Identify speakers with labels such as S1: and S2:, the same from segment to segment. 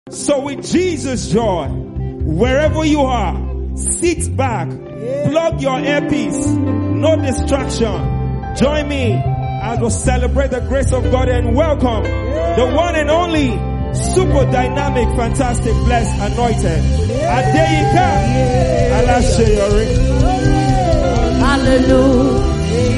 S1: So with Jesus' joy, wherever you are, sit back, plug your earpiece, no distraction. Join me as we celebrate the grace of God and welcome the one and only super dynamic, fantastic, blessed, anointed Adeyinka Alaseyori.
S2: Hallelujah.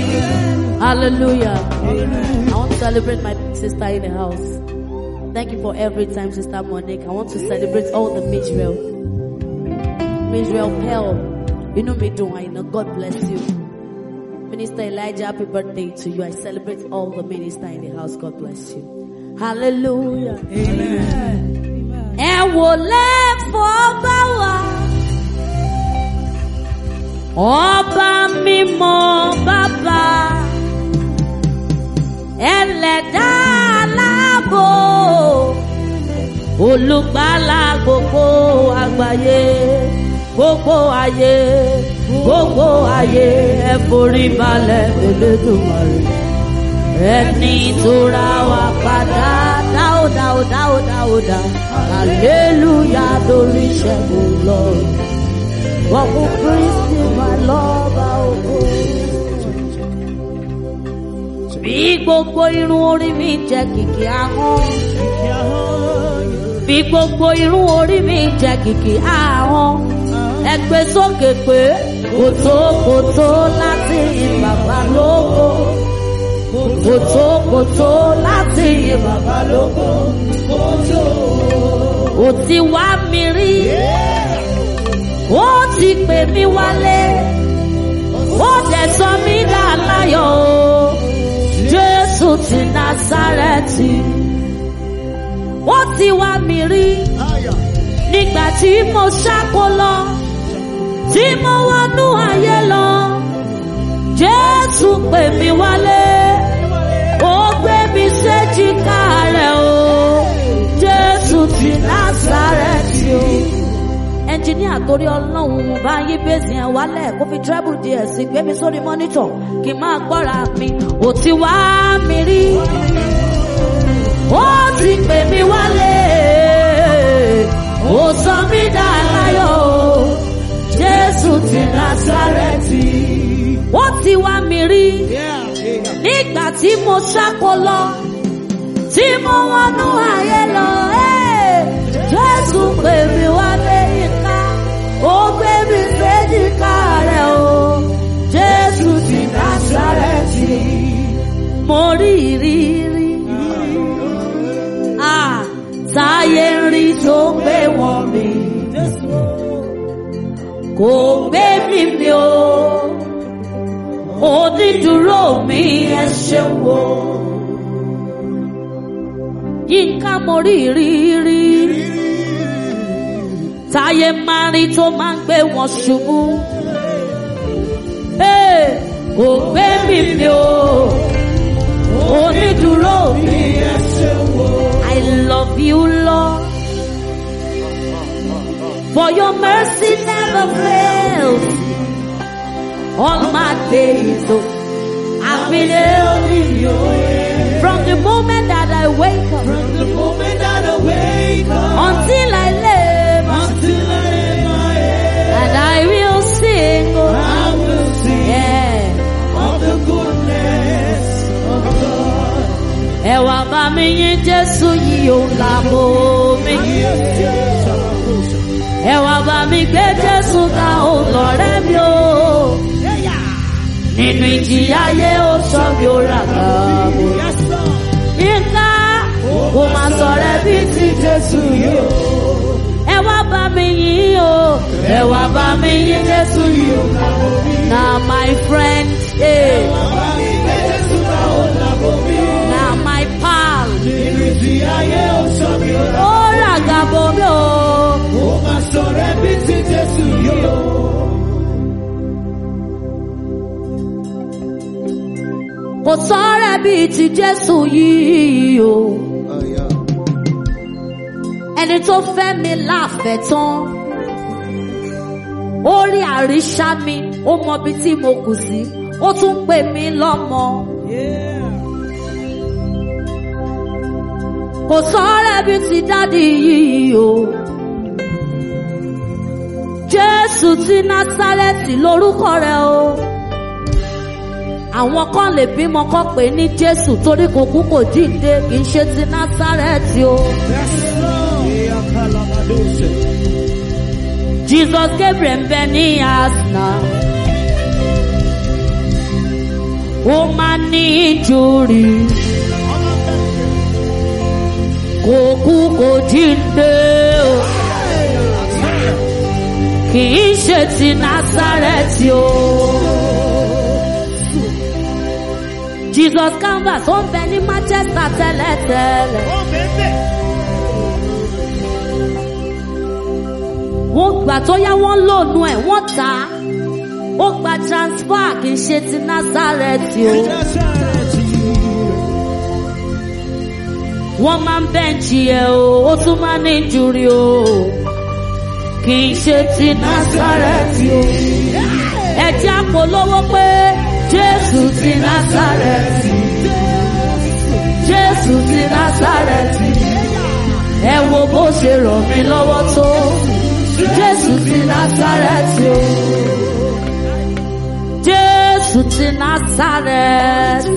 S2: Hallelujah. I want to celebrate my big sister in the house. Thank you for every time, Sister Monique. I want to celebrate all the Mijrel. Mijrel Pearl. You know me do I know. God bless you. Minister Elijah, happy birthday to you. I celebrate all the minister in the house. God bless you. Hallelujah. Amen. Ẹ wò lẹ́fọ̀ọ́ bá wa. Ọba mímọ́ bàbá. Ẹlẹ́dá aláàbò. Olùgbàlà gbogbo àgbáyé. Gbogbo ayé. Gbogbo ayé. Ẹ forí balẹ̀ Elédùmarè. Ẹni tó ra wa padà. Dáó dáó dáó dáó dá. Hallelujah lórí ìṣẹ́gun lọ́rùn. Wọ́n kú Kristi máa lọ́ba ògo. Bí gbogbo irun orí mi jẹ́ kìkì ahọ́n. Bí gbogbo irun orí mi jẹ́ kìkì ahọ́n. Ẹ gbé sókè pé kòtó kòtó láti yin bàbá lógo. Kòtó kòtó láti yin bàbá lógo. Kòtó. Ò ti wá mi rí. Ó ti pè mí wálé. Ó dẹ̀ sọ mí dà láyọ̀ o. Jésù ti Násárẹ́tì. Ó ti wá mi rí. Nígbà tí mo ṣáko lọ. Tí mo wọnú ayé lọ. Jésù pè mí wálé. Ó gbé mi séjìká rẹ̀ o. Jésù ti Násárẹ́tì o ẹnjìníà torí ọlọ́run bá yí bẹ́sì ẹ̀ wálẹ̀ kó fi treble díẹ̀ sí gbé mi sórí mọ́nítọ̀ kí n máa gbọ́ra mi ò ti wá mi rí ó ti pè mí wálé ó sọ mí dà láyọ̀ o jésù ti násárẹ́tì ó ti wá mi rí nígbà tí mo ṣáko lọ tí mo wọnú ayé lọ jésù pè mí wálé yíká ó gbé mi séjìká rẹ̀ o jésù ti násárẹ́tì mo rí rí rí ah táyé ń rí tó gbé wọn mi kò gbé mi mi o onídùúró mi ẹ ṣeun o yínká mo rí rí rí táyé máa rí tó máa ń gbé wọn ṣubú kò gbé mi mi o onídùúró mi ẹ ṣeun o. I love you Lord for your mercy never fails all my days o. I've been held in your hand. From the moment that I wake up.
S3: From the moment that I wake up.
S2: Until I live.
S3: Until I lay my head.
S2: And I will sing. Oh,
S3: I will sing.
S2: Yeah.
S3: Of the goodness of God.
S2: Ẹ wá bá mi yìn Jésù yìí ó làbò mi. Ẹ wá bá mi gbé Jésù ká ó lọ́rẹ́ mi o. Nínú ìjìyà ayé ó sọ mi ó rà kàbò. Yínká kò máa sọ̀rọ̀ bí ti Jésù yìí o. Ẹ wá bá mi yìn o. Ẹ wá bá mi yìn Jésù yìí o. Na my friend. Hey. Na my pal.
S3: Ìrètí ayé ó sọ mi ó rà.
S2: Ó rà gàbò mi o.
S3: Ó máa sọ̀rọ̀ bí ti Jésù yìí o.
S2: Kò sọ̀rọ̀ bíi ti Jésù yìí o. Ẹni tó fẹ́ mi láàfẹ́ tán. Ó rí àríṣà mi, ó mọ ibi tí mo kù sí, ó tún pè mí lọ́mọ. kò sọ́rẹ́ bí ti dádì yìí o. Jésù ti Násárẹ́tì lórúkọ rẹ̀ o. Àwọn kan lè bímọ kọ́ pé ní Jésù torí kò kú kò jíǹde kì í ṣe ti Násárẹ́tì o. Jesus Gabriel ń bẹ ní Asna. Ó máa ní ìjòrì. Kò kú kò jíǹde o. Kì í ṣe ti Násárẹ́tì o. Jesus Canvas ó ń bẹ ní Manchester tẹ́lẹ̀tẹ́lẹ̀. Wọ́n gbà tó yá wọ́n lónú ẹ̀ wọ́n tà á. Ó gba transfer kì í ṣe ti Násárẹ́tì o. Wọ́n máa ń bẹ́ǹchì ẹ̀ o, ó tún máa ní ìjúri o. Kì í ṣe ti Násárẹ́tì o. Ẹ̀jẹ̀ àpolówó pé Jésù ti Násárẹ́tì. Jésù ti Násárẹ́tì. Ẹ wo bó ṣe ràn mí lọ́wọ́ tó. Jésù ti Násárẹ́tì o. Jésù ti Násárẹ́tì.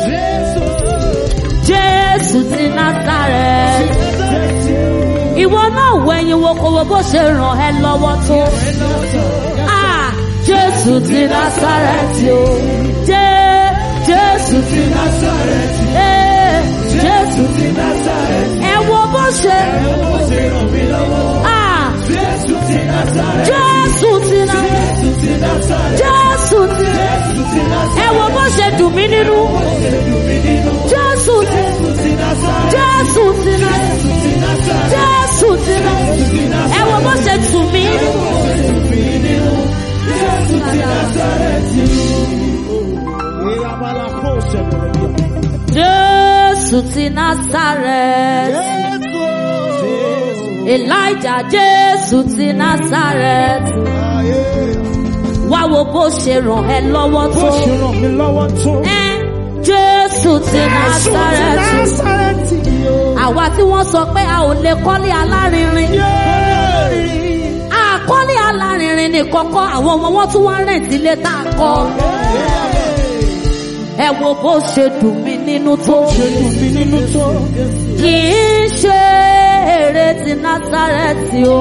S2: Jésù ti Násárẹ́tì. Ìwọ náà wo ẹyin wo kò wo bó ṣe ràn ẹ́ lọ́wọ́ tó. Ah! Jésù ti Násárẹ́tì o. Jé- Jésù ti Násárẹ́tì. Ee, Jésù ti Násárẹ́tì. Ẹ wo bó ṣe. Ah! Jésù ti Násárẹ́tì. Jésù ti Ẹ wo bó ṣe dùn mí nínú. Jésù ti Jésù ti Jésù ti Ẹ wo bó ṣe tù mí. Jésù ti Násárẹ́tì. Elijah Jésù ti Násárẹ́tì. Wá wo bó ṣe ràn ẹ́ lọ́wọ́
S1: Bó
S2: tó.
S1: ṣe ràn mí lọ́wọ́ tó.
S2: Ẹ́, Jésù ti Násárẹ́tì.
S1: Násárẹ́tì o.
S2: Àwa tí wọ́n sọ pé a ò lè kọ́lé alárinrin. Àkọ́lé alárinrin ní kọ́kọ́ àwọn ọmọ wọn tún wá rẹ̀ǹtì ilé tá a kọ́. Ẹ wo bó ṣe dùn mí nínú tó.
S1: Ṣé dùn mí nínú tó?
S2: Kì í ṣe èrè ti Násárẹ́tì o.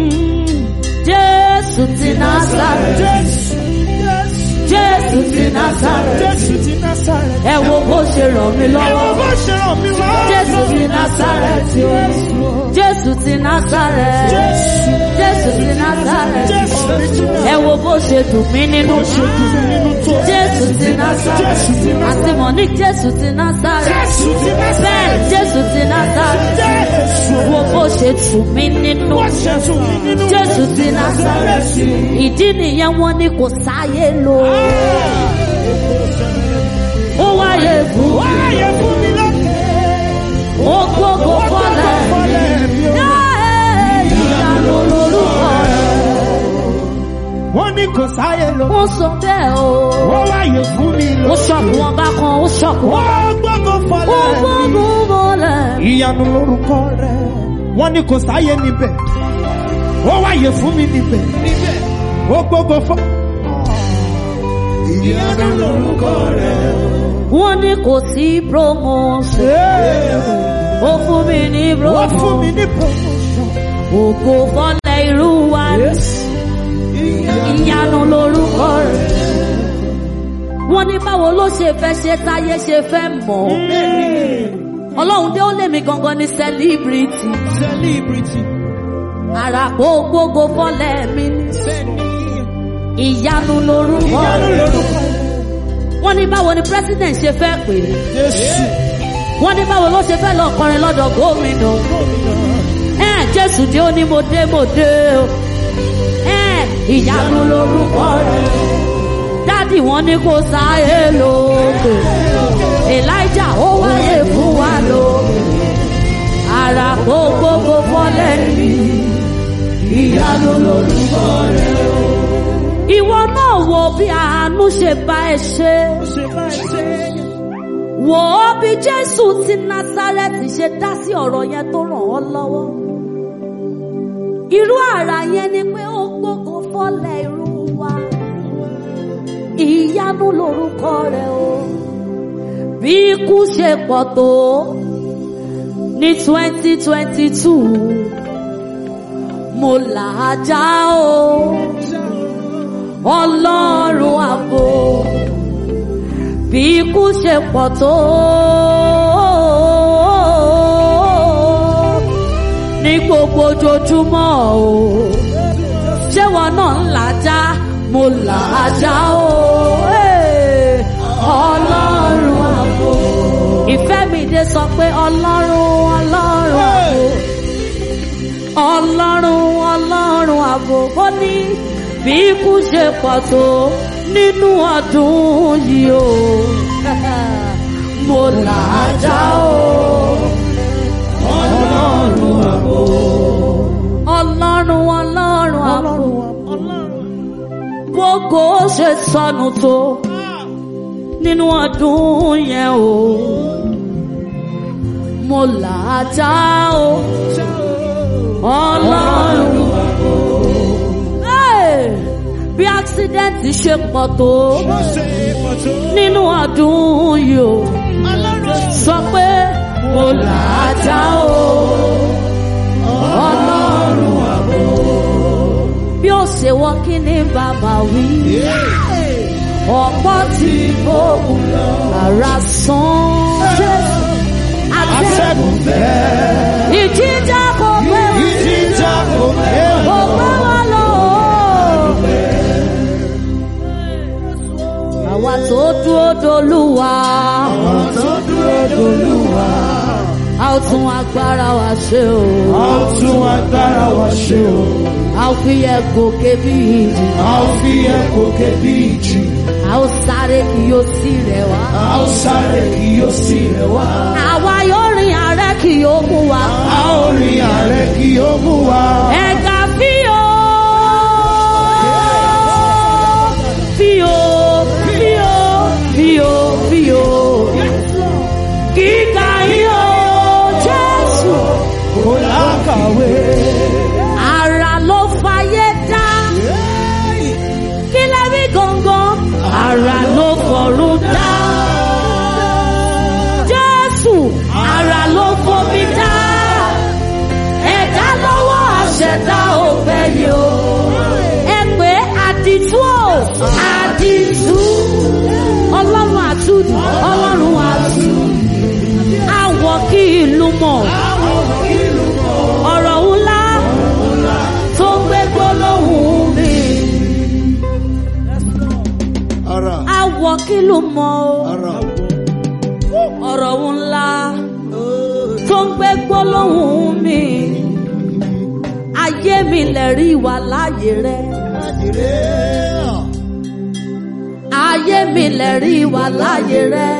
S2: Jésù ti Násárẹ́tì.
S1: Jésù.
S2: Jésù ti Násárẹ́tì.
S1: Jésù ti Násárẹ́tì.
S2: Ẹ wo bó ṣe ràn mí
S1: Ẹ wo
S2: lọ́wọ́.
S1: bó ṣe ràn mí lọ́wọ́.
S2: Jésù ti Násárẹ́tì o. Jésù ti Násárẹ́tì.
S1: Jésù.
S2: Jésù ti Násárẹ́tì.
S1: Jésù ti
S2: Ẹ wo bó ṣe dùn mí nínú.
S1: Ṣé dùn mí nínú tó?
S2: Jésù ti Násárẹ́tì.
S1: Jésù ti Násárẹ́tì.
S2: Àti Monique Jésù ti Násárẹ́tì.
S1: Jésù ti Násárẹ́tì.
S2: Bẹ́ẹ̀ Jésù ti Násárẹ́tì.
S1: Jésù.
S2: Wo bó ṣe tù mí nínú.
S1: Bó ṣe dùn mí nínú.
S2: Jésù ti Násárẹ́tì. Ìdí nìyẹn wọ́n ní kò sáyé lò. Ó wáyé fún wa.
S1: Wáyé fún mi lókè.
S2: Ó gbogbo fọ́lẹ̀ mi.
S1: Fọ́lẹ̀ mi o.
S2: Ẹ́, Ìyanu lorúkọ rẹ̀.
S1: Wọ́n ní kò sáyé lọ.
S2: Ó sọ bẹ́ẹ̀ o.
S1: Wọ́n wáyé fún mi
S2: Ó
S1: lókè.
S2: ṣọ̀kù wọn bá kan, ó ṣọ̀kù wọn.
S1: Wọ́n gbọ́dọ̀
S2: Ó
S1: fọ́lẹ̀ mi.
S2: gbogbo fọ́lẹ̀ mi.
S1: ìyanu lórúkọ rẹ wọn ní kò sáyé níbẹ̀ ó wáyé fún mi níbẹ̀ ó gbogbo fọ. ìyanu lórúkọ rẹ.
S2: Wọ́n ní kò sí promotion. Ó fún mi ní
S1: wọ́n fún mi
S2: promotion.
S1: ní promotion.
S2: Ògo fọ́lẹ̀ irú wa ní. Ìyanu lorúkọ rẹ̀. Wọ́n ní báwo ló ṣe fẹ́ ṣe táyé ṣe fẹ́ mọ̀ ọ́. Ọlọ́run dé ó lé mi gangan ní celebrity.
S1: celebrity.
S2: Àràpò gbogbo fọ́lẹ̀ mi ní.
S1: sẹ́ni.
S2: Ìyanu lorúkọ
S1: ìyanu
S2: rẹ̀.
S1: lórúkọ rẹ.
S2: Wọ́n ní báwo ni president ṣe fẹ́ pè é.
S1: jésù.
S2: Wọ́n ní báwo ló ṣe fẹ́ lọ kọrin lọ́dọ̀ gómìnà. Ẹ Jésù dé ó ní mo dé mo dé o. Ẹ ìyanu lorúkọ rẹ̀. Dádì wọn ní kò sáyé lókè. Elijah ó wáyé fún wa lókè. Àràpò gbogbo fọ́lẹ̀ ní. Ìyanu lorúkọ rẹ̀. Ìwọ náà wo bí àánú ṣe bá ẹ ṣe.
S1: ṣe máa ṣe.
S2: wò ó bí jésù ti násárẹ́tì ṣe dá sí ọ̀rọ̀ yẹn tó ràn ọ́ lọ́wọ́ irú àrà yẹn ni pé ó gbógo fọ́lẹ̀ irú wa ìyanu lorúkọ rẹ̀ o bí ikú ṣe pọ̀ tó ní twenty twenty two mo là á já o ọlọ́run àbò bí ikú ṣe pọ̀ tó ní gbogbo ojoojúmọ́ o ṣé wọn náà ń là á já mo là á já o eh, ọlọ́run àbò ìfẹ́ mi dé sọ pé ọlọ́run ọlọ́run àbò ọlọ́run ọlọ́run àbò ó ní bí ikú ṣe pọ̀ tó nínú ọdún yìí o mo là á já o ọlọ́run àbò ọlọ́run ọlọ́run àbò gbogbo ṣe sọnù tó nínú ọdún yẹn o mo là á já o ọlọ́run Hey! bí accident ṣe pọ̀ tó nínú ọdún yìí o sọ pé mo là á já o ọlọ́run àbò bí ó ṣe wọ́n kí ní bàbá wí ọ̀pọ̀ tí fòun ara sán jésù àtẹ̀gùn ìjíjà kò pé wá
S3: Ìjìjà kò pé
S2: kò pé wá lọ. àwa tó dúró dolúwa
S3: tó dúró dolúwa.
S2: a ó tún agbára wa ṣe o
S3: A ó tún agbára wa ṣe o.
S2: a ó fi yẹ gòkè bí ìjì
S3: A ó fi ẹ̀kọ́ kébí ìjì.
S2: a ó sáré kí yóò sí rẹ̀ wá.
S3: A ó sáré kí yóò sí rẹ̀ wá.
S2: àwa yóò rìn àárẹ̀ kí yóò mú wa.
S3: A ó rin ààrẹ kí ó mú wa.
S2: ẹ̀ka fíò fíò fíò fíò fíò kíkà yíò jésù
S3: Kò lákàwé.
S2: ara ló fayé dá kí lẹ́bí gangan ara ló fọ̀run dá jésù ara ló fomi dá ẹ̀dá lọ́wọ́ àṣẹ̀dá òfẹ́ yìí o ẹ pé àdìtú o àdìtú ọlọ́run àtúndì ọlọ́run àtúndì àwọ̀ kí ìlú mọ̀ ọ̀rọ̀ ńlá tó gbé gbólóhùn mi
S3: Ara.
S2: àwọ̀ kí ló mọ̀ o
S3: Ara.
S2: ọ̀rọ̀ ńlá tó ń gbé gbólóhùn mi ayé mi lè rí ìwà láàyè rẹ ayé mi lè rí ìwà láàyè rẹ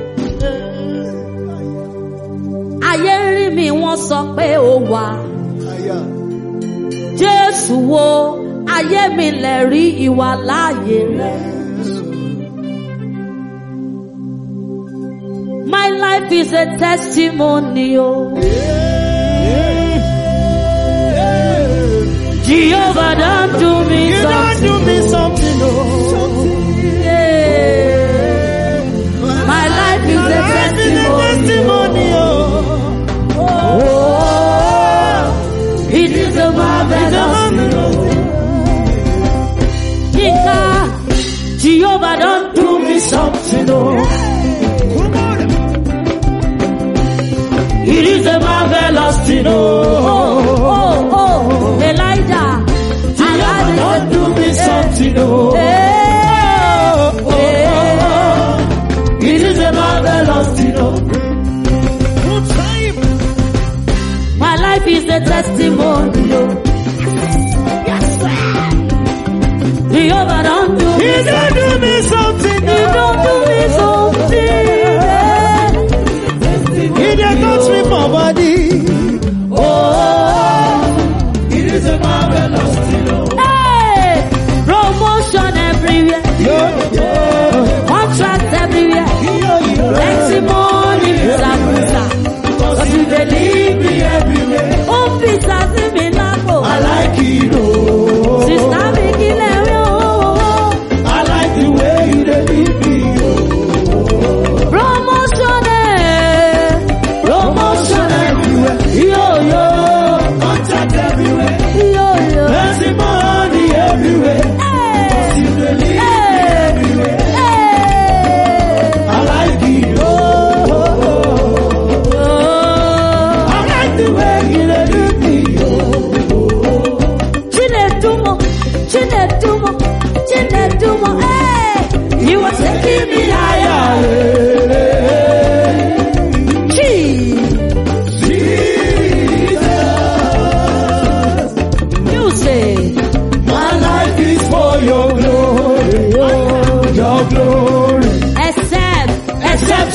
S2: ayé rí mi wọ́n sọ pé ó wà
S3: Aya.
S2: jésù wo ayé mi lè rí ìwà láàyè rẹ. My life is a testimony, oh. Jehovah done do me
S3: You don't
S2: something.
S3: do me something, oh.
S2: Yeah. My life is a testimony.
S3: testimony, oh.
S2: Oh, it is a marvelous Yinka, Jehovah done do me something, oh. It is a marvelous thing, oh. Oh, oh, oh. Elijah,
S3: Jehovah don't do me something, oh.
S2: Hey, hey.
S3: It is a marvelous thing, oh.
S2: My life is a testimony, oh. Jehovah don't do me
S3: He don't do me something,
S2: He don't do me something.
S3: He don't touch me for body.
S2: Oh,
S3: It is a marvelous thing, oh.
S2: hey, promotion everywhere,
S3: Yo, yo,
S2: contract everywhere,
S3: yo, yo.
S2: testimony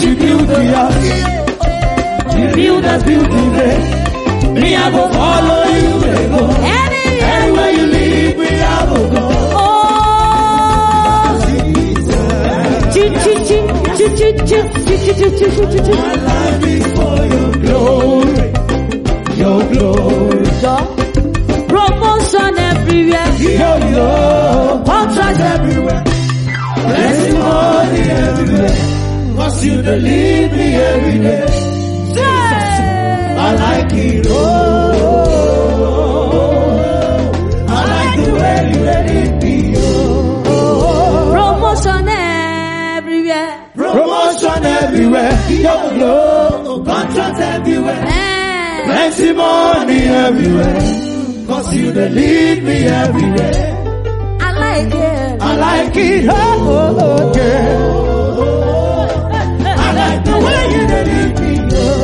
S3: you build the house, the builders build the way. Me, I go follow you, they go.
S2: Any
S3: Anywhere you lead me, I will go.
S2: Oh, chi chi chi chi chi chi chi chi chi chi chi chi.
S3: My life is for your glory, your glory.
S2: Jọ. Promotion everywhere.
S3: Yo, yo,
S2: Contract
S3: everywhere. Blessing money everywhere. Cause you dey lead me every day. I like it, oh. I like the way you let it be, oh.
S2: Promotion everywhere.
S3: Promotion everywhere, yo, yo. Contract everywhere.
S2: Eh.
S3: Plenty money everywhere. Cause you dey lead me everywhere.
S2: I like it.
S3: I like it, oh, oh, oh, girl. I like the way you dey lead me,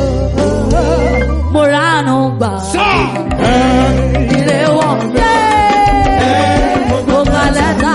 S2: Mo ránu gbà.
S3: oh.
S2: Ire wọ̀. Mo gbà lẹ́tà.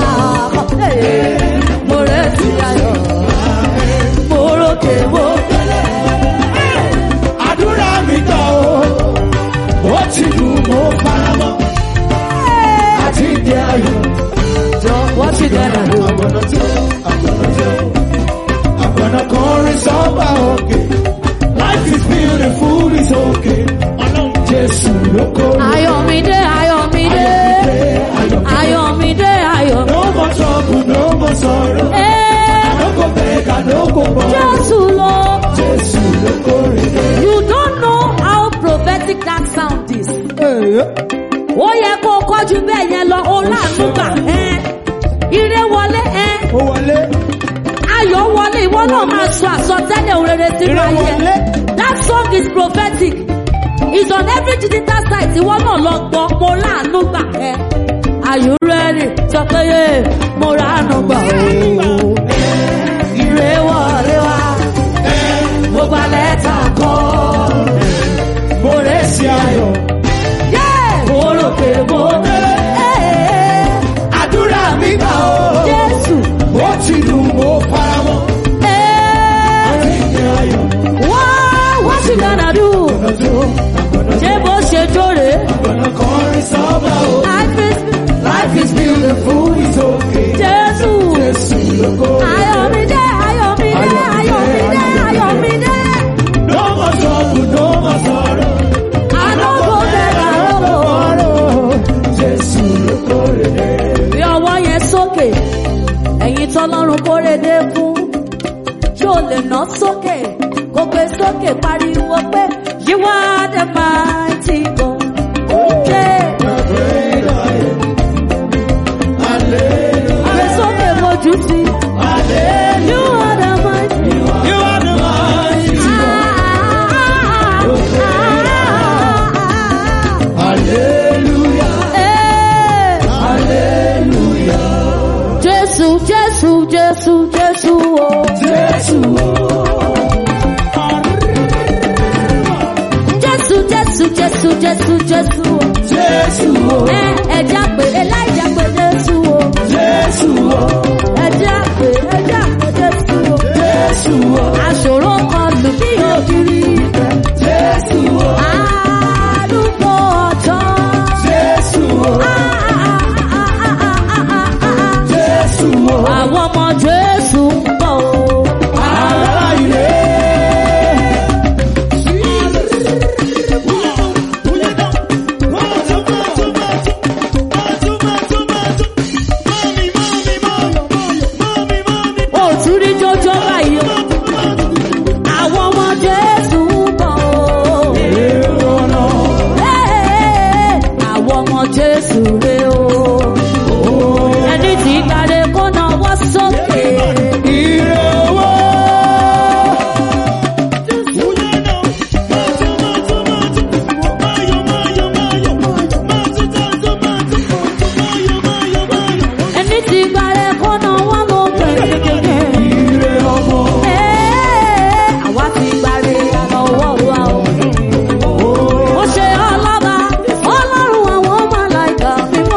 S2: Mo retí ayọ̀. Mo rókè mo gbẹ́lẹ̀.
S3: àdúrà mi gbà ó ó ti dùn mọ́ faramọ́ àti ìdí ayọ̀
S2: Jọ wọ́n ti dẹ̀nà lò.
S3: àgbọ̀nà tí ó àgbọ̀nà tí ó àgbọ̀nà kọrin sọ́ba òkè life is beautiful is okay ọlọ́run jésù ló kó
S2: Ayọ̀mídé Ayọ̀mídé. Ayọ̀mídé Ayọ̀.
S3: no more trouble no more sorrow
S2: Eh,
S3: no go beg I no go borrow
S2: Jésù lọ.
S3: jésù ló kórè dé.
S2: You don't know how prophetic that sound is. Ó yẹ kó o kọjú bẹ́ẹ̀ yẹn lọ, o láàánú gbà. ẹ́. Ire wọlé ẹ́.
S3: ó wọlé
S2: Ayọ̀ wọlé ìwọ náà máa sọ àsọtẹ́lẹ̀ òrèrè sínú
S3: Ire
S2: ayé.
S3: wọlé.
S2: That song is prophetic. It's on every digital site. Ìwọ náà lọ gbọ́, mo láàánú gbà ẹ́. Are you ready? Sọ pé yé mo ránu gbà ooo. Ire wọlé wá. Mo gba lẹ́tà kọ́. Mo rẹ̀ sí ayọ̀. Mo rò pé mo délé.
S3: àdúrà mi gbà ó
S2: Jésù.
S3: ó ti dùn mọ́ faramọ́ àti ìdí ayọ̀.
S2: What, what you gonna do? Ṣé bó ṣe jóre?
S3: Gonna kọrin sọ́ba o.
S2: Life is
S3: Life is beautiful, it's okay.
S2: Jésù.
S3: Jésù lógo.
S2: Ayọ̀mídé, Ayọ̀mídé, Ayọ̀mídé, Ayọ̀mídé.
S3: No more trouble, no more sorrow.
S2: Àdógó bẹ̀rẹ̀ àròkò.
S3: Jésù lógo rere.
S2: Bí ọwọ́ yẹn sókè, ẹ̀yin tọ́lọ́run kórèdé fún. Ṣé o lè ná sókè? Kò gbé sókè pariwo pé you are the mighty God. Yeah. Gbé sókè mojú sí. You are the mighty God.
S3: You are the mighty Hallelujah, hallelujah.
S2: Jésù, Jésù, Jésù, Jésù o.
S3: Jésù
S2: Jésù, Jésù, Jésù, Jésù, Jésù o.
S3: Jésù
S2: Ẹ ẹja pé Elijah pé Jésù o.
S3: Jésù
S2: Ẹja pé ẹja pé Jésù o.
S3: Jésù
S2: Aṣòro kan lù bí ògiri.
S3: Jésù
S2: Àdúgbò ọjọ́.
S3: Jésù Jésù
S2: Àwọn ọmọ Jésù ń bọ̀ o.
S3: ará ilé.
S2: Òtún rí jọjọ́ báyìí o. Àwọn ọmọ Jésù ń bọ̀ o. Ẹ́ẹ̀, Àwọn ọmọ Jésù rè o. Ẹni tí kàdé kó náwó sókè.
S3: Ire owó.
S2: Ẹni tí kàdé kó náwó lókè.
S3: Ire ọmọ.
S2: Ẹ́ẹ̀, Àwa ti gbàre àlọ́wọ́ wa o. Ó ṣe ọlọ́ba, ọlọ́run àwọn màláìka mímọ́.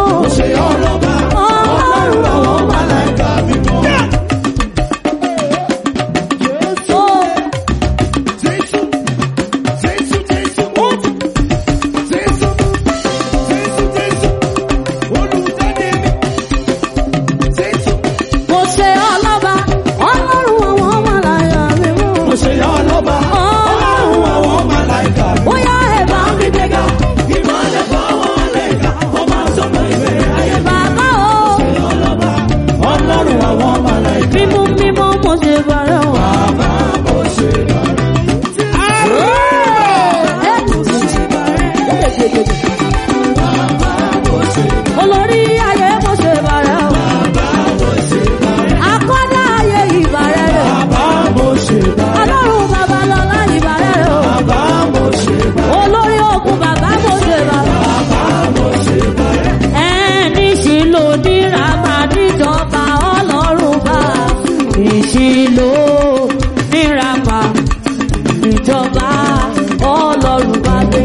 S2: olórí ayé mo ṣe bàrẹ̀ o. akọ́dá ayé ìbàrẹ̀ rẹ̀.
S3: Bàbá mo ṣe bá.
S2: ọlọ́run babalọ́lá ìbàrẹ̀ rẹ̀ o.
S3: Bàbá mo ṣe bá.
S2: olórí ogun bàbá mo ṣe bàrẹ̀.
S3: Bàbá mo ṣe bá.
S2: ẹni sì lò níra máa níjọba ọlọ́run bá ìṣìlò níra máa níjọba ọlọ́run bá gbé.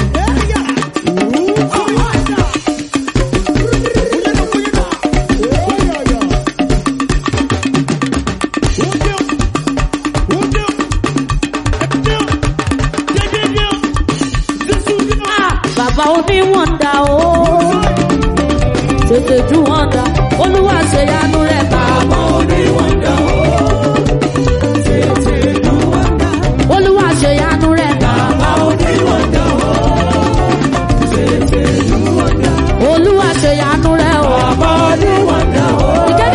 S2: Ah, bàbá oníwọ̀nda o tètè ju wọ̀nda olúwa ṣèyanu rẹ̀ bàbá oníwọ̀nda o olúwa ṣèyanu rẹ̀ bàbá oníwọ̀nda o olúwa ṣèyanu rẹ̀ o bàbá oníwọ̀nda o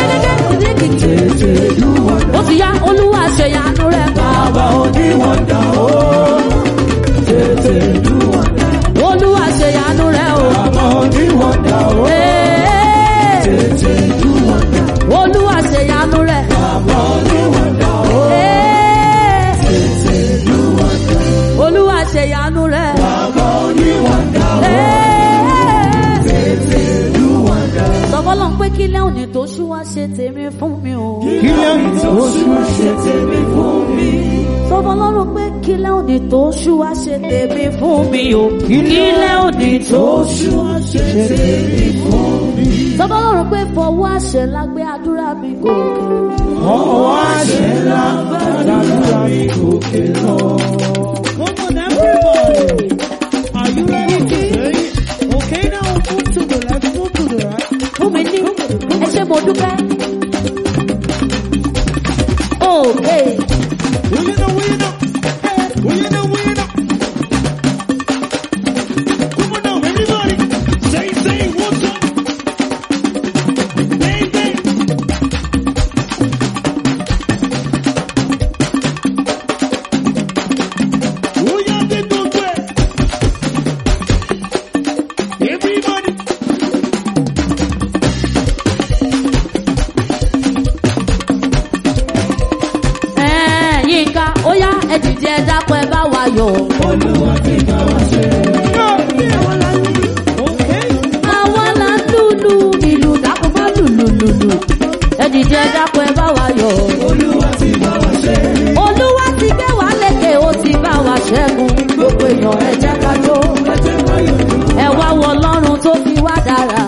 S2: ó ti yá olúwa ṣèyanu rẹ̀ bàbá
S3: Oníwọ̀nda o. Tètè lù wọ̀nda.
S2: olúwa ṣèyanu rẹ̀ o.
S3: Bàbá oníwọ̀nda o.
S2: Ee,
S3: Tètè lù wọ̀nda.
S2: olúwa ṣèyanu rẹ̀.
S3: Bàbá oníwọ̀nda o.
S2: Ee,
S3: Tètè lù wọ̀nda.
S2: olúwa ṣèyanu rẹ̀.
S3: Bàbá oníwọ̀nda o.
S2: Ee,
S3: Tètè lù wọ̀nda.
S2: sọfọlọ ń pé kí lẹ́hìn ní tó ṣú wá ṣe tèmi fún mi o.
S3: Kí lẹ́yìn tó ṣú ṣe tèmi fún mi?
S2: sọfọlọ ń pé kí lẹ́hìn ní tó ṣú wá ṣe tèmi fún mi o. kí lẹ́hìn ní tó ṣú wá ṣe tèmi fún mi. sọfọlọ ń pé fọwọ́ àṣẹ lágbé àdúrà mi gòkè.
S3: Ọwọ́ àṣẹ ńlá gbàdúrà mi gòkè lọ.
S4: Come on, everybody. Are you ready to pray? Okay, now move to the left, move to the right.
S2: fún mi ní ẹ ṣe mo dúpẹ́. Okay.
S4: Winner, winner. Winner, winner. Come on now, everybody. Say, say, what's up? Bang, bang. Oya de gbogbo ẹ̀. Everybody.
S2: Ẹ, Yínká, ó yá ẹ dìde ẹ dákun ẹ bá wa yọ̀.
S4: Okay.
S2: Àwa la ń lùlù ìlú dákun má lùlù lùlù. Ẹ dìde ẹ dákun ẹ bá wa yọ̀. Olúwa ti gbé wa lékè ó ti bá wa ṣẹ́gun. Gbogbo èèyàn ẹ jẹ́ ká jó. Ẹ wá wọ Ọlọ́run tó fi wá dára.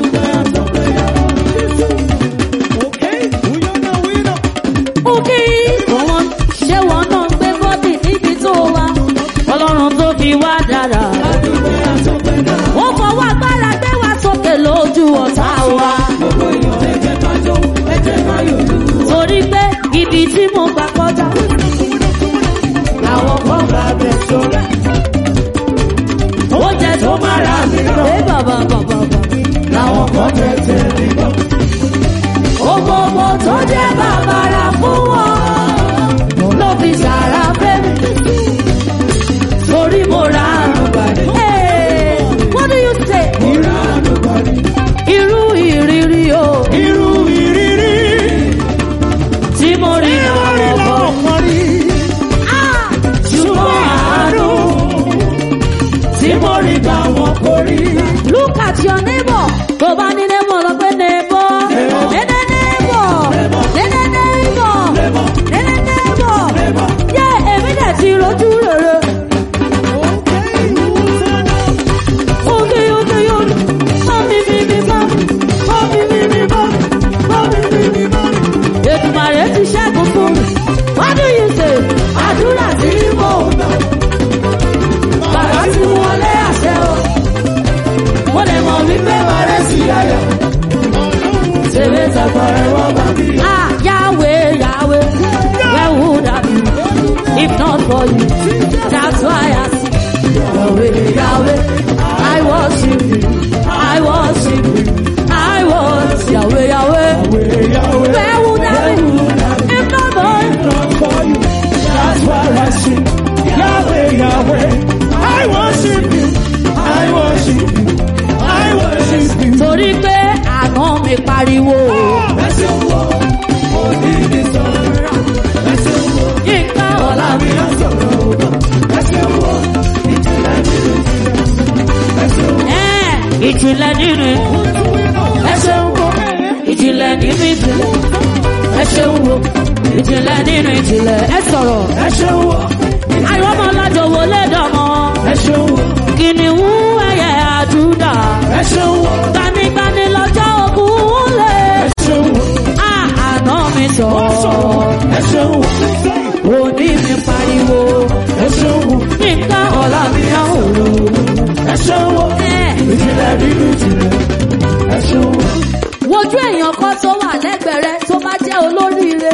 S4: Okay. Winner, winner.
S2: Òkè ìwọ̀n ṣé wọn náà ń gbé bọ́dì níbi tó wà. Ọlọ́run tó fi wá dára. Ó fọwọ́ agbára gbé wa sókè lójú ọ̀tá wa. Torí pé ibi tí mo gbà kọjá. Àwọn kan bá bẹ̀ sọ́ra. Oúnjẹ tó máa rà mí lọ. Ẹ bàbá bàbá bàbá. Làwọn kan tẹ̀tẹ̀ mi lọ. Ògbòmò tó jẹ́ bàbàrà fún wọn ló fi ṣàrà fẹ́mi. Torí mo ra àrùbàdì. What do you say? Irú ìrírí o.
S3: Irú ìrírí
S2: Tí mo rí lọ́wọ́ bọ̀.
S3: ọkàn rí.
S2: Ah! Ṣùgbọ́n àánú tí mo rí gbà wọ́n kò rí. Look at your neighbor. Tó bá ní neighbor lọ pé neighbor. Nene neighbor. Nene neighbor. Nene neighbor. Yé èmi dẹ̀ ti rojú rere. Oge oge oge. Mọ́mí mi mi mọ́mí. Mọ́mí mi mi mọ́mí. Mọ́mí mi mi mọ́mí. Ètùmàrè ti ṣẹ́gun fún mi. What do you say? Àdúrà tí mo gbà. Bàbá ti wọlé àṣẹ o. Mo lè mọ̀ wípé mi pariwo.
S3: ẹ ṣeun o, òní mi sọ̀rọ̀. ẹ ṣeun o,
S2: Yínká
S3: ọ̀la
S2: ọ̀la
S3: mi á sọ̀rọ̀ o. ẹ ṣeun o, ìjìnlẹ̀ nínú ìjìnlẹ̀. ẹ ṣeun o,
S2: ẹ̀ ìjìnlẹ̀ nínú ẹ ṣeun wo ìjìnlẹ̀ nínú ìjìnlẹ̀ ẹ ṣeun wo ìjìnlẹ̀ nínú ìjìnlẹ̀ ẹ sọ̀rọ̀
S3: ẹ ṣeun o,
S2: àwọn ọmọ ọlọ́jọ́ wo lé dọ̀mọ́
S3: ẹ ṣeun o,
S2: kìnìún ẹ̀yẹ àdúrà
S3: ẹ ṣeun o,
S2: gbanigbani lọ́jọ́ ogun lé
S3: ẹ ṣeun o,
S2: àná mi sọ̀rọ̀
S3: ẹ ṣeun o,
S2: òní mi pariwo
S3: ẹ ṣeun o,
S2: Yínká ọ̀la mi àwòrán
S3: ẹ ṣeun o,
S2: ẹ̀.
S3: ìjìnlẹ̀ nínú ìjìnlẹ̀. ẹ ṣeun o.
S2: wojú èèyàn kan tó wà lẹ́gbẹ̀ẹ́ rẹ tó bá jẹ́ olóríire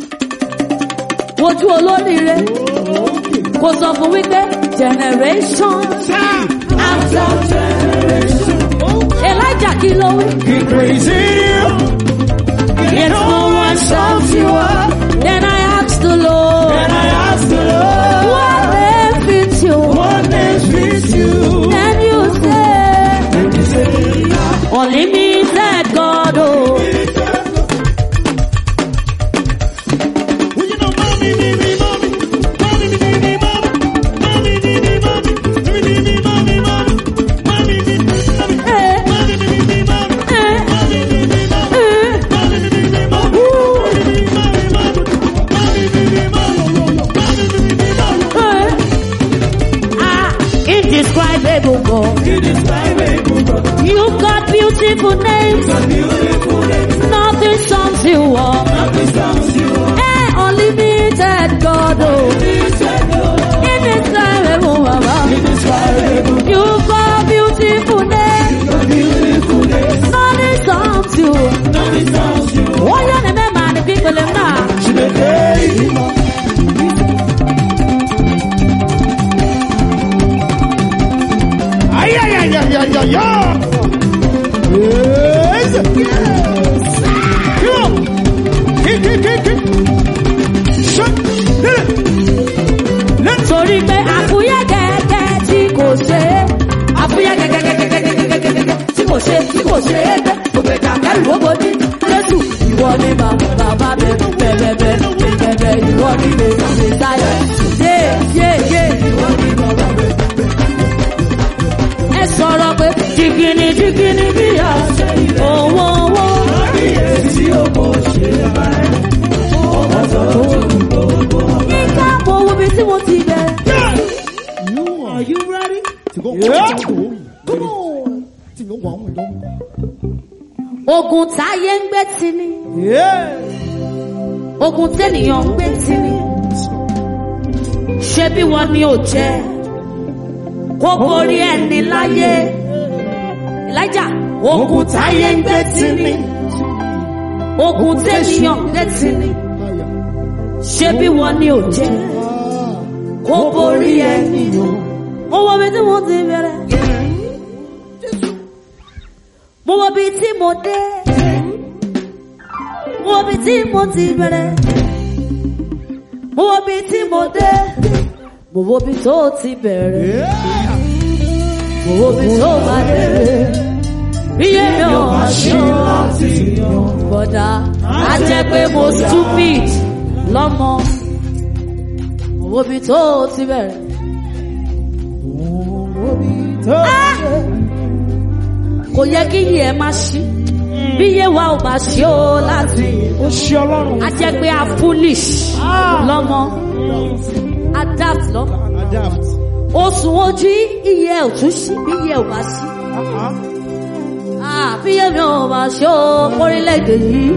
S2: wojú olóríire kò sọ fún wípé generation after generation elijah kí ló wí.
S3: Keep praising you.
S2: Yet no one shouts you up. Then I asked the Lord,
S3: And I ask the Lord,
S2: what name fits you?
S3: what name fits you?
S2: Then you say,
S3: And he said,
S2: only me said God, oh.
S3: Well, you know, mommy, me, me, mommy. Mommy, me, me, me, mommy. Mommy, me, me, mommy. Me, me, me, mommy, mommy. Mommy, me, me, mommy.
S2: Eh,
S3: Mommy, me, me, me, mommy.
S2: eh,
S3: Mommy, me, me, mommy.
S2: eh.
S3: Mommy, me, me, me, mommy. Mommy, me, me, mommy, mommy. Mommy, me, me, mommy. Mommy, me, me, me, mommy.
S2: Ah, indescribable God.
S3: It is my way, good God.
S2: You've got beautiful names.
S3: Beautiful name.
S2: Nothing sums you up.
S3: Nothing sounds you up.
S2: Eh, unlimited God, oh. Indescribable Baba.
S3: Indescribable.
S2: You've got beautiful names.
S3: Beautiful name.
S2: Nothing sums you.
S3: Nothing sounds you up.
S2: Wọ́n yọ ní mẹ́ma ní pípele náà.
S3: Chineke ìmọ̀. Ayayayayaya. Yes. Come on. Kick, kick, kick, kick. Shut. Hit it. Let's
S2: Torí pé àfúyẹ́ gẹ́gẹ́ tí kò ṣe é. Àfúyẹ́ gẹ́gẹ́gẹ́gẹ́gẹ́gẹ́gẹ́ tí kò ṣe tí kò ṣe é gbé. Ògbèjà kẹrù ó bojú. Jésù ìwọ ni bàbá bàbá bẹ bẹ̀bẹ̀bẹ̀ bẹ̀bẹ̀ ìwọ ni lè ṣe sáyẹ̀. Yé yé yé ìwọ ni bàbá bẹ. Ẹ sọ̀rọ̀ pé jìgìnì jìgìnì bí a ṣe owó owó.
S3: tí o kò ṣe báyìí. Ọmọ tó kù gbogbo.
S2: Nígbà mo wo bí tí mo ti bẹ̀rẹ̀.
S4: Are you ready?
S2: Ogun táyé ń gbé ti ni. Ogun tẹ́nìyàn ń gbé ti ni. Ṣé bí wọn ni ò jẹ́? Kó borí ẹni láyé. Elijah, ogun táyé ń gbé ti ni. Ogun tẹ́nìyàn ń gbé ti ni. Ṣé bí wọn ni ò jẹ́? Kó borí ẹni. Mo wọ bí tí mo ti bẹ̀rẹ̀. Mo wọ bí tí mo dé. Mo wọ bí tí mo ti bẹ̀rẹ̀. Mo wọ bí tí mo dé. Mo wọ bí tó ti bẹ̀rẹ̀. Mo wọ bí tó bá dé. Bí yẹ́mi ò máa ṣe láti yan. Bọ̀dá, á jẹ́ pé mo stupid lọ́mọ. Mo wọ bí tó ti bẹ̀rẹ̀. Ah! Kò yẹ kí yìí ẹ máa ṣí. Bí yé wa ò bá ṣí o láti.
S3: Ó ṣe ọlọ́run.
S2: A jẹ́ pé a foolish lọ́mọ. Adapt lọ́mọ.
S3: Adapt.
S2: Oṣù ojú iye ẹ̀ ò tún ṣí bí iye ò bá ṣí. Ah, Bí yé mi ò bá ṣí o orílẹ̀-èdè yìí.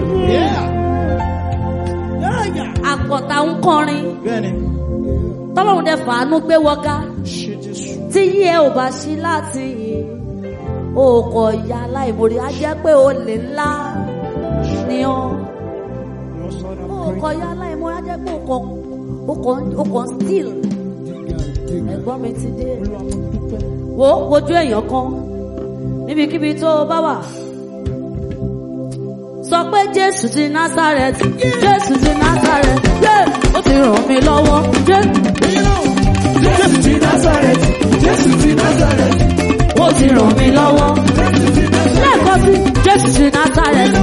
S2: Àpọ̀tà ń kọrin.
S3: Bẹ́ẹ̀ni.
S2: Tọ́lọ́run dẹ fàánú gbé wọ́gá.
S3: Ṣé Jésù.
S2: Tí yí ẹ ò bá ṣí láti yìí. O kò ya aláìmoore, á jẹ́ pé o lè ńlá ni ọ́. O kò ya aláìmoore, á jẹ́ pé o kàn o kàn o kàn still. Ẹ̀gbọ́n mi ti dé. Wo wojú èèyàn kan níbikíbi tó o bá wà. Sọ pé Jésù ti Násárẹ́tì, Jésù ti Násárẹ́tì, yé! Ó ti ràn mí lọ́wọ́, yé!
S3: Jésù ti Nazareth. Jésù ti Nazareth.
S2: Ó ti ràn mí lọ́wọ́. Lẹ́ẹ̀kan sí Jésù ti Násárẹ́tì,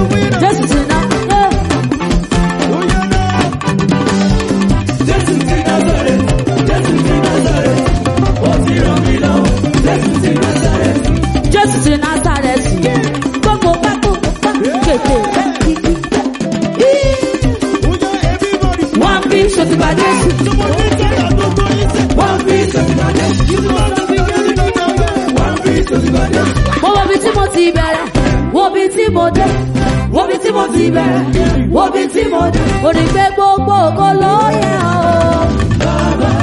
S2: bẹ̀rẹ̀ wo bí tí mo dé wo bí tí mo ti bẹ̀rẹ̀ wo bí tí mo dé mo ní pé gbogbo ògo ló yẹ o.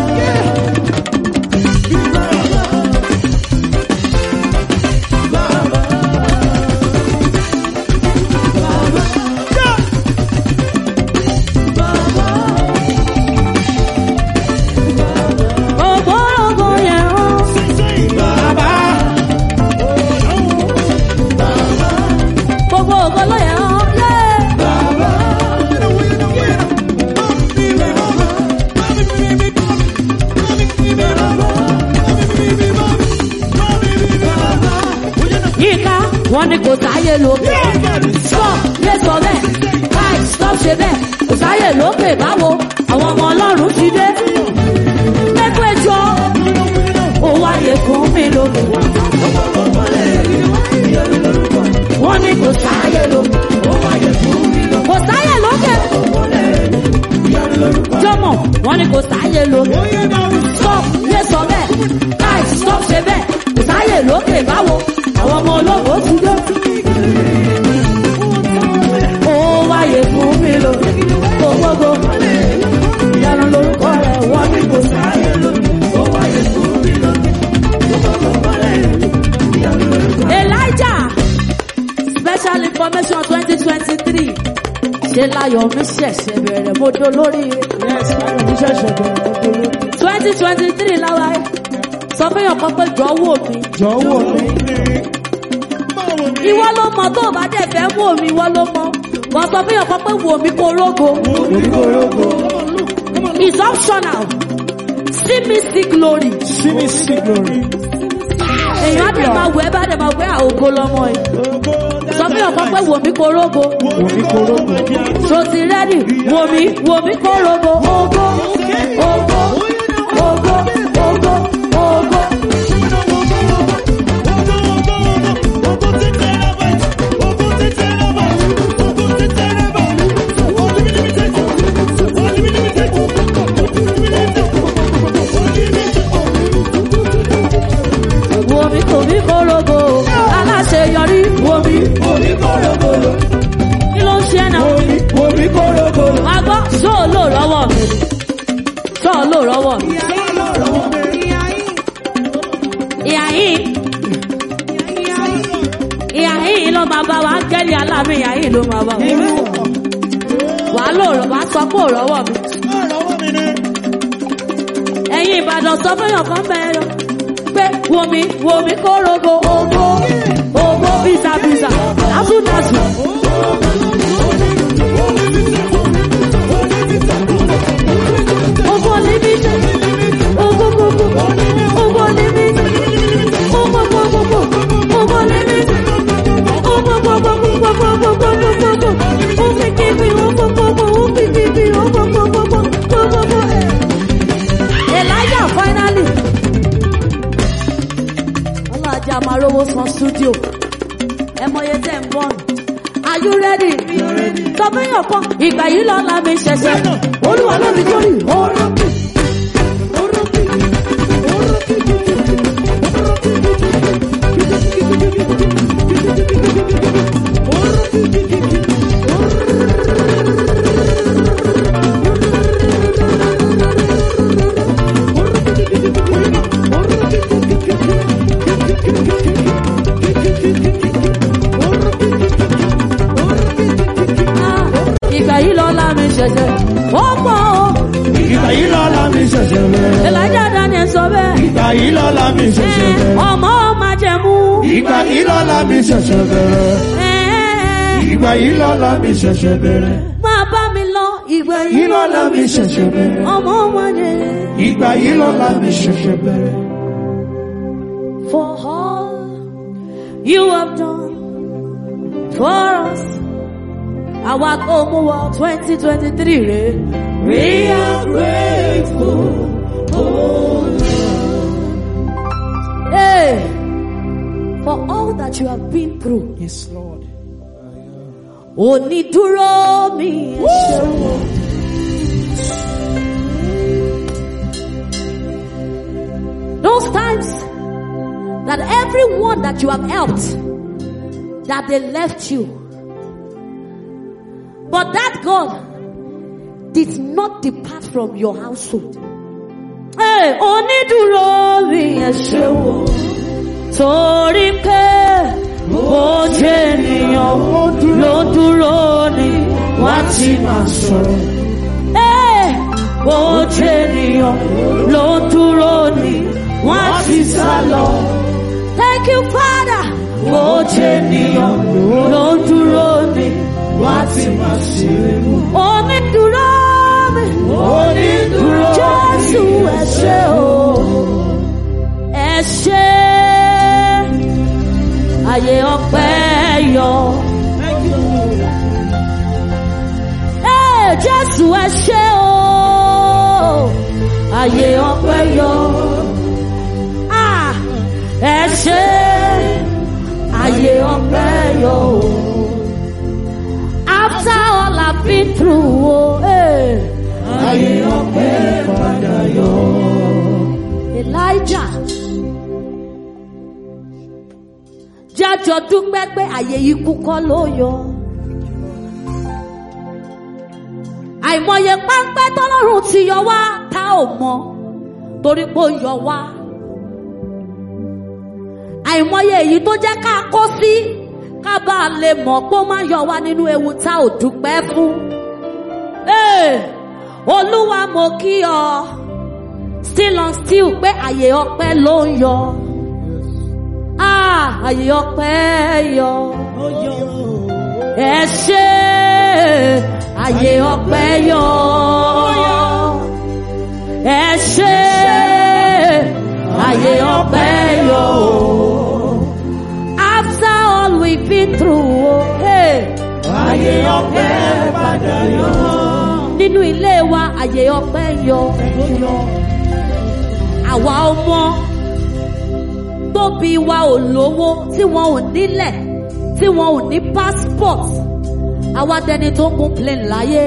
S2: gbogbo ògo yẹ o. gbogbo ògo ló yẹ o. Yeah. yíká wọn ni kò sáyé lókè stop yé sọ bẹ́ẹ̀ káì stop ṣe bẹ́ẹ̀ kò sáyé lókè báwo àwọn ọmọ ọlọ́run ti dé mẹ́kọ́ ẹjọ́ ó wáyé fún mi lókè wọ́n ní kò sáyé lókè kò sáyé lókè jọmọ wọ́n ní kò sáyé lókè stop yé sọ bẹ́ẹ̀ káì stop ṣe bẹ́ẹ̀ kò sáyé lókè báwo àwọn ọmọ ológo ti dé. ó wáyé fún mi lókè gbogbogbò ìyanu lórúkọ rẹ̀ wọ́n ní kò sáyé lókè ó wáyé fún mi lókè gbogbogbò Elijah special information twenty twenty three ṣe láyọ̀ mi ṣẹ̀ṣẹ̀ bẹ̀rẹ̀ mo do lórí twenty twenty three láwa ẹ̀ sọ fún yàn kan pé jọ wò mí
S3: Jọ̀wọ́ mi.
S2: ìwọ ló mọ tó o bá dẹ̀ fẹ́ wò mí ìwọ ló mọ wọ́n sọ fún yàn kan pé wò mí kó rógo
S3: Oníkórógó.
S2: is optional see me see glory
S3: See me see glory.
S2: èèyàn á dẹ̀ máa wẹ̀ bá dẹ̀ máa wẹ̀ àwògo lọ́mọ ẹ̀ sọ fún yàn kan pé wò mí kó rógo
S3: Oníkórógó.
S2: so ti rẹ́dì wò mí wò mí kó rógo ògo ògo ògo ògo ògo. wo mi kò mí kórógo aláṣeyọrí wo mi
S3: Oníkórógó.
S2: kí ló ń ṣe ẹ́ náà
S3: Oníkórógó.
S2: máa gbọ́ ṣóò lò rọ́wọ́ mi ṣóò lò rọ́wọ́ mi ìyá yìí ìyá yìí ló máa bá wa áńgẹ́lì aláàmì ìyá yìí ló máa bá wa wàá lò rọ̀ wàá sọ pé ò rọ́wọ́ mi ẹ̀yin ìbàdàn sọ fún yàn kan bẹ́ẹ̀ lọ pé wo mi wo mi kórógo ògo ògo bìsàbìsà dásùdásù. Ogo limite, ogo gogo, ogo limite, ogo gogo go, ogo limite, ogo gogo go go go go go go go, ogo kibi, ogo gogo, ogo kibi, ogo gogo go go go go. Elijah finally. Ọlọ́jà máa rówó san studio. Ẹ mọye tẹ̀ ń bọ̀. Are you ready? Sọ fún yàn kan, ìgbà yìí lọ́la mi ṣẹ̀ṣẹ̀. Olúwa ló mi kórì, ọ̀rọ̀ mi. Ah, Ìgbà yìí lọ́la mi ṣẹ̀ṣẹ̀. Ó pọ̀ o.
S3: Ìgbà yìí lọ́la mi ṣẹ̀ṣẹ̀ bẹ̀rẹ̀.
S2: Elijah Daniel sọ bẹ́ẹ̀.
S3: Ìgbà yìí lọ́la mi ṣẹ̀ṣẹ̀
S2: Eh,
S3: bẹ̀rẹ̀.
S2: Ọmọ máa jẹ̀mú.
S3: Ìgbà yìí lọ́la mi ṣẹ̀ṣẹ̀ bẹ̀rẹ̀.
S2: Eh,
S3: Ìgbà yìí lọ́la mi ṣẹ̀ṣẹ̀ bẹ̀rẹ̀.
S2: Máa bá mi lọ. Ìgbà
S3: Yìí
S2: yìí
S3: lọ́la mi ṣẹ̀ṣẹ̀ bẹ̀rẹ̀.
S2: ọmọ máa jẹ.
S3: Ìgbà yìí lọ́la mi ṣẹ̀ṣẹ̀ bẹ̀rẹ̀.
S2: For all you have done for us. Àwa kò mú wọ twenty twenty three rè. We are grateful. Oh Lord. Hey, for all that you have been through.
S3: Yes, Lord.
S2: Onídúró mi ẹ ṣeun. Those times that everyone that you have helped that they left you. But that God did not depart from your household. Hey, onídùúró mi ẹ ṣeun torí pé bó jẹ́ ènìyàn ló dúró ni wá ti máa sọ̀rọ̀. Hey, bó jẹ́ ènìyàn ló dúró ni wá ti sá lọ. Thank you, Father. Bó jẹ́ ènìyàn ló dúró ni wá ti máa ṣeré. Onídùúró mi. Onídùúró mi. Jésù ẹ ṣé o. Ẹ ṣé. Ayé ọpẹ́ yọ. Ee, Jésù ẹ ṣé o. Ayé ọpẹ́ yọ. Ah, ẹ ṣé. Ayé ọpẹ́ yọ o. After all I've been through, oh, eh. Ayé ọpẹ́ padà yọ. Elijah. Jájọ dúpẹ́ pé àyè ikú kọ́ ló yọ. Àìmọye páńpẹ́ tọ́lọ́run ti yọ wá tá ò mọ̀ torí pé ó yọ wá. Àìmọye èyí tó jẹ́ ká kó sí ká bá a lè mọ̀ pé ó máa yọ wá nínú ewu tá ò dúpẹ́ fún. Ee, Olúwa mo kí ọ still on still pé àyè ọpẹ́ ló ń yọ. Ah, àyè ọpẹ́ yọ. Ẹ ṣé àyè ọpẹ́ yọ. Ẹ ṣé àyè ọpẹ́ yọ. After all we've been through, oh, hey.
S3: Ayé ọpẹ́ padà yọ.
S2: nínú ilé wa àyè ọpẹ́ yọ. Àwa ọmọ tóbi wa ò lówó tí wọn ò nílẹ̀ tí wọn ò ní passport àwa dẹni tó ń gun plane láyé.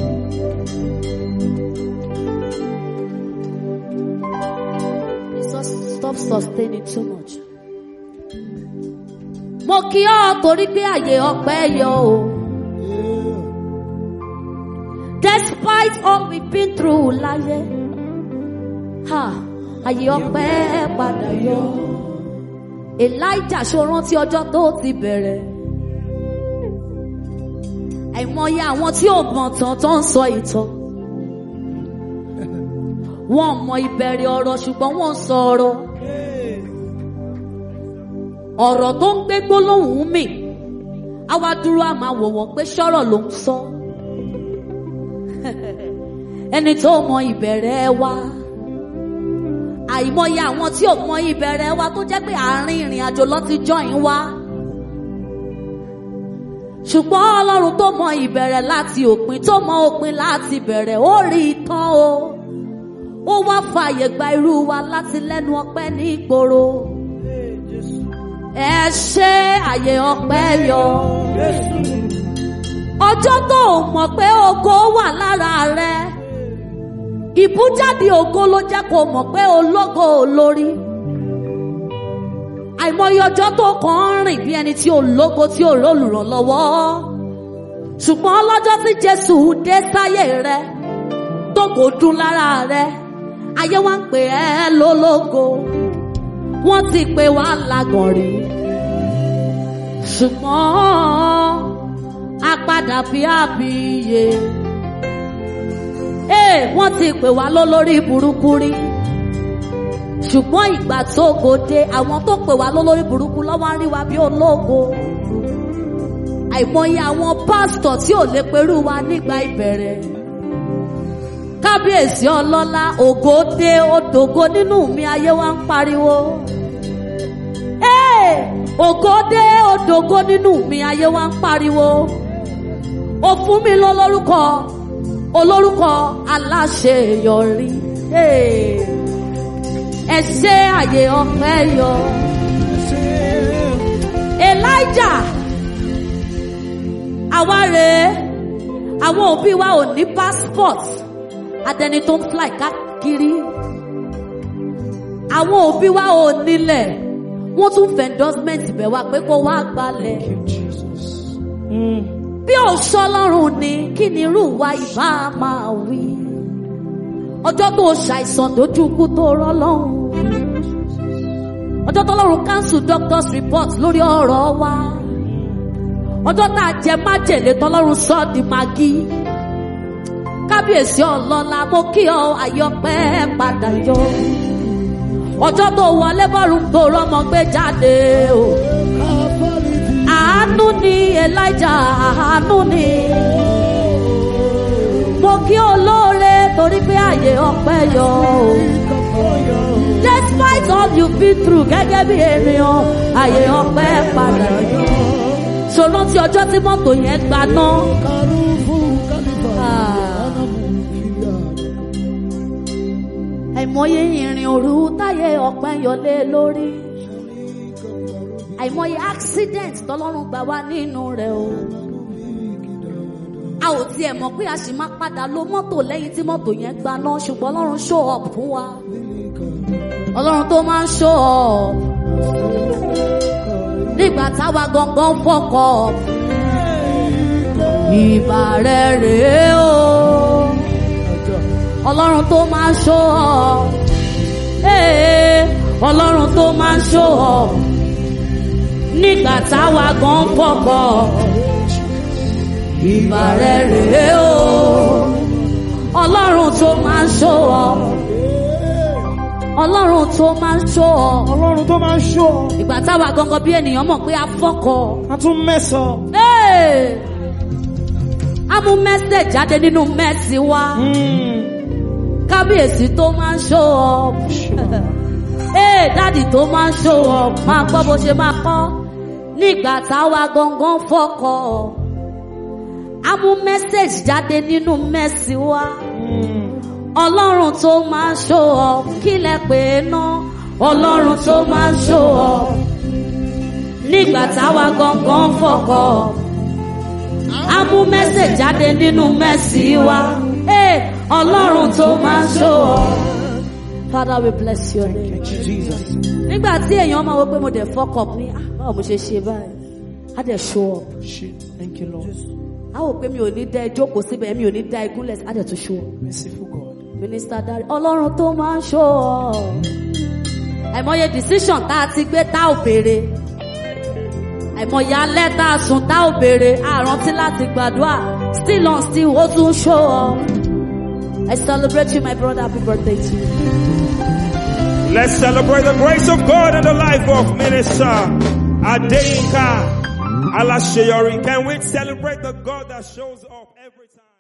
S2: Sus- Stop sustaining too much. Mo kí ọ torí pé àyè ọpẹ́ yọ o. Despite all we've been through láyé. Ha! Àyè ọpẹ́ padà yọ. Elijah ṣó rántí ọjọ́ tó ti bẹ̀rẹ̀. Àìmọye àwọn tí ò mọ̀ tán tó ń sọ ìtàn. Wọ́n mọ ìbẹ̀rẹ̀ ọ̀rọ̀ ṣùgbọ́n wọ́n ń sọ ọ̀rọ̀. Ọ̀rọ̀ tó ń gbé gbólóhùn mì. Àwa dúró a máa wò wọ́n pé ṣọ́rọ̀ ló ń sọ. Ẹni tó mọ ìbẹ̀rẹ̀ wa àìmọye àwọn tí ò mọ ìbẹ̀rẹ̀ wa tó jẹ́ pé àárín ìrìn àjò lọ ti join wa. ṣùgbọ́n ọlọ́run tó mọ ìbẹ̀rẹ̀ láti òpin tó mọ òpin láti bẹ̀rẹ̀ ó rí i tán o. ó wá fààyè gba irú wa láti lẹ́nu ọpẹ́ ní ìgboro. ẹ ṣe àyè ọpẹ́ yọ. ọjọ́ tó o mọ̀ pé ògo wà lára rẹ ìbújáde ògo ló jẹ́ kó mọ̀ pé ológo olórí. àìmọye ọjọ́ tó kàn ń rìn bí ẹni tí ológo tí ò rólùrànlọ́wọ́. ṣùgbọ́n lọ́jọ́ tí jésù dé sáyé rẹ tó kò dún lára rẹ ayé wa ń pè ẹ́ lólógo wọ́n ti pè wá lágàn rí. ṣùgbọ́n a padà bí àbíyè. Ee, wọ́n ti pè wá lólórí burúkú rí. Ṣùgbọ́n ìgbà tó gòde, àwọn tó pè wá lólórí burúkú lọ́wọ́ ń rí wa bí ológo. Àìmọye àwọn pásítọ̀ tí ò lè perú wa nígbà ìbẹ̀rẹ̀. Kábíyèsí ọlọ́lá, ògo dé, odògo nínú mi ayé wa ń pariwo. Ee, ògo dé, odògo nínú mi ayé wa ń pariwo. Ó fún mi lólórúkọ olórúkọ aláṣeyọrí. Hey. ẹ ṣe àyè ọpẹ́ yọ. Elijah àwa rèé àwọn òbí wa ò ní passport adẹni tó ń fly káàkiri àwọn òbí wa ò nílẹ̀ wọ́n tún fẹ́ endorsement bẹ̀ wá pé kó wá gbalẹ̀. bí ò ṣọlọ́run ni kí ni irú wa ìbá máa wí. ọjọ́ tó ṣàìsàn dojú kú tó rọ́lọ́run. ọjọ́ tọ́lọ́run cancel doctor's report lórí ọ̀rọ̀ wa. ọjọ́ tá a jẹ májèlé tọ́lọ́run sọ di magi. kábíyèsí ọlọ́lá mo kí ọ àyọpẹ́ padà yọ. ọjọ́ tó wọlé bọ́ọ̀rù tó rọ́mọ gbé jáde o. àánú ni elijah àánú ni. mo kí olóore torí pé àyè ọpẹ́ yọ o. despite all you been through gẹ́gẹ́ bí ènìyàn àyè ọpẹ́ padà yọ. ṣòro tí ọjọ́ tí mọ́tò yẹn gbaná. àìmọye ìrìn òru táyé ọpẹ́ yọlé lórí àìmọye accident tọlọ́run gbà wá nínú rẹ̀ o a ò tiẹ̀ mọ̀ pé a sì máa padà lo mọ́tò lẹ́yìn tí mọ́tò yẹn gbaná ṣùgbọ́n ọlọ́run show up fún wa ọlọ́run tó máa ń show up nígbà táwa gangan fọkọ̀ ìbà rẹ̀ rèé o ọlọ́run tó máa ń show up ee ọlọ́run tó máa ń show up nígbà táwa gan fọkọ̀ ìbà rẹ̀ rèé o ọlọ́run tó máa ń show up ọlọ́run tó máa ń show up
S3: Ọlọ́run tó máa ń ṣọ́ ọ,
S2: ìgbà táwa gangan bí ènìyàn mọ̀ pé a fọkọ̀.
S3: a tún mẹ́sàn.
S2: Hey! a mú mẹ́sẹ̀ jáde nínú mẹ́sì wa kábíyèsí tó máa ń show up ee dáàdì tó máa ń show up máa gbọ́ bó ṣe máa kọ́ nígbà táwa gangan fọkọ̀ a mú mẹ́sẹ̀jì jáde nínú mẹ́sì wa ọlọ́run tó máa ń show up kí lẹ pè é ná ọlọ́run tó máa ń show up nígbà táwa gangan fọkọ̀ a mú mẹ́sẹ̀ jáde nínú mẹ́sì wa Hey, ọlọ́run tó máa ń show up. Father we bless your name. nígbà tí èèyàn máa wọ pé mo dẹ̀ fuck up ní "Ah, báwo mo ṣe ṣe báyìí á dẹ̀ show up.
S3: Thank you, Lord.
S2: á wò pé mi ò ní dá ẹ jókòó síbẹ̀ mi ò ní dá ẹ gúnlẹ̀ á dẹ̀ tún show up.
S3: Merciful God.
S2: Minister Dari ọlọ́run tó máa ń show up. àìmọye decision tá a ti gbé tá ò béèrè àìmọye alẹ́ tá a sùn tá ò béèrè àrántí láti gbàdúrà still on still ó tún show up. I celebrate you my brother happy birthday to you.
S1: Let's celebrate the grace of God and the life of Minister Adeyinka Alaseyori. Can we celebrate the God that shows up every time?